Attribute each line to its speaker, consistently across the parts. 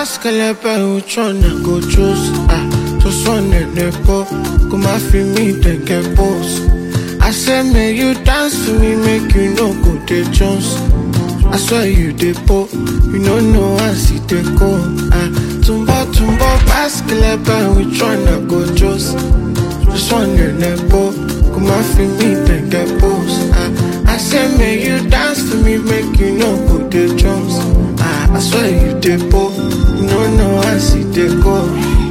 Speaker 1: pass kelebe, which one I go choose? Ah, just one in the po, come and feel me, then get boss. I say, may you dance for me, make you no go the Jones. I swear you the po, you no know I see the go. Ah, tumbo tumbo pass kelebe, which one I go choose? Just one in the po, come and feel me, then get boss. Ah, I say, may you dance for me, make you no go the Jones. Ah, I swear you the po, you no know I see the go.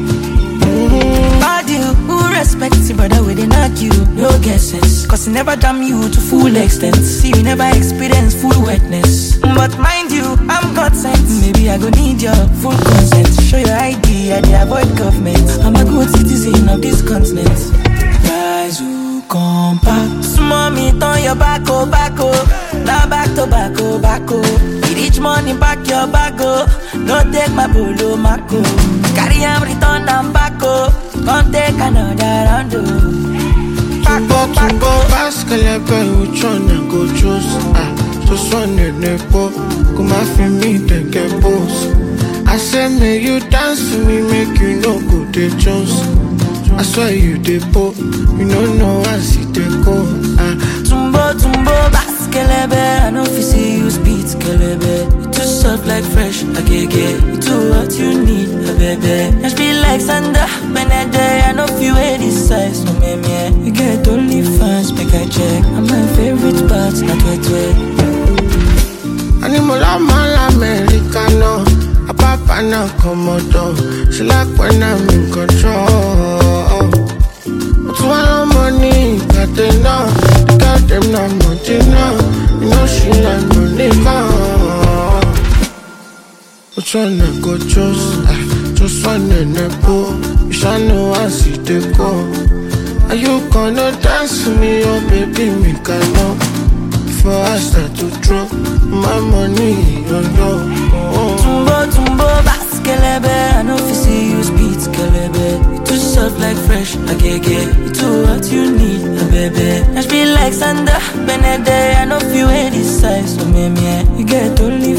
Speaker 2: Bad you, who respects you, brother, we didn't argue, no get sense. Cause he never damn you to full extent. See, we never experience full wetness. But mind you, I'm God sent. Maybe I go need your full consent. Show your ID, I dey avoid government. I'm a good citizen of this continent. Rise, who come back. Small me, turn your back, oh, back, oh. Now back to back, oh, back, oh. You reach money, back your back, oh. No take my bolo, mako. Carry am, return am back, oh. Come take another round, oh. Back,
Speaker 1: Tumbo
Speaker 2: oh, back,
Speaker 1: tumbo
Speaker 2: oh.
Speaker 1: pass kelebe, which one I go choose? Ah, just one in the po, come and feel me, then get boss. I say, may you dance for me, make you no go the Jones. I swear you the po, you no know I see the go. Ah,
Speaker 2: Tumbo, tumbo, bass, kelebe. I know if you see you speed, kelebe. You too soft like fresh, agege. You too what you need, a baby. Just be like Sandra, Benede. I know if you wear this size, no me, me. You get only fans, make I check. And my favorite part, not wet, wet.
Speaker 1: Animal mal americano, a papa na komodo. She like when I'm in control. But one money, got them now, got them now, money now. You know she like money now. Which one I go choose? Ah, just one in the pool. You shall know I see the go. Are you gonna dance for me, oh baby, me can know. Before I start to drop my money on you. Oh,
Speaker 2: Tumbo, tumbo, bass, kelebe. I know if you see you speed, kelebe. You too soft like fresh, agege. You too what you need, a baby. Just be like Sandra, Benede. I know if you wear this size, so me, me. You get only